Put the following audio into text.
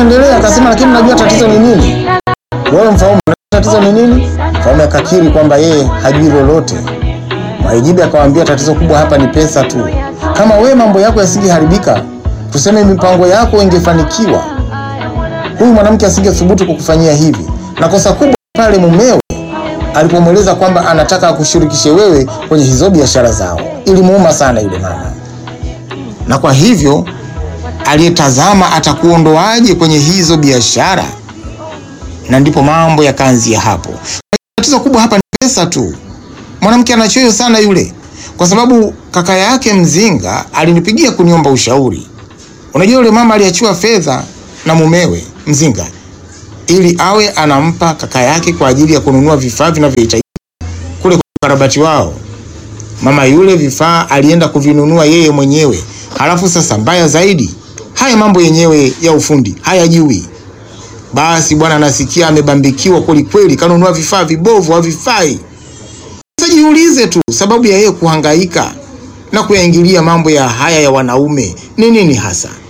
akaendelea akasema, lakini najua tatizo ni nini. Wewe mfalme, tatizo ni nini? Mfalme akakiri kwamba yeye hajui lolote. Mwahijibe akamwambia, tatizo kubwa hapa ni pesa tu. Kama we mambo yako yasingeharibika, tuseme mipango yako ingefanikiwa, huyu mwanamke asingethubutu kukufanyia hivi. Na kosa kubwa pale mumewe alipomweleza kwamba anataka akushirikishe wewe kwenye hizo biashara zao, ilimuuma sana yule mama, na kwa hivyo aliyetazama atakuondoaje kwenye hizo biashara, na ndipo mambo yakaanzia hapo. Tatizo kubwa hapa ni pesa tu. Mwanamke anachoyo sana yule, kwa sababu kaka yake mzinga alinipigia kuniomba ushauri. Unajua yule mama aliachiwa fedha na mumewe mzinga ili awe anampa kaka yake kwa ajili ya kununua vifaa vinavyohitajika kule kwa ukarabati wao. Mama yule vifaa alienda kuvinunua yeye mwenyewe, halafu sasa mbaya zaidi, haya mambo yenyewe ya ufundi hayajui. Basi bwana nasikia amebambikiwa kweli kweli, kanunua vifaa vibovu, havifai. Sasa jiulize tu, sababu ya yeye kuhangaika na kuyaingilia mambo ya haya ya wanaume ni nini hasa?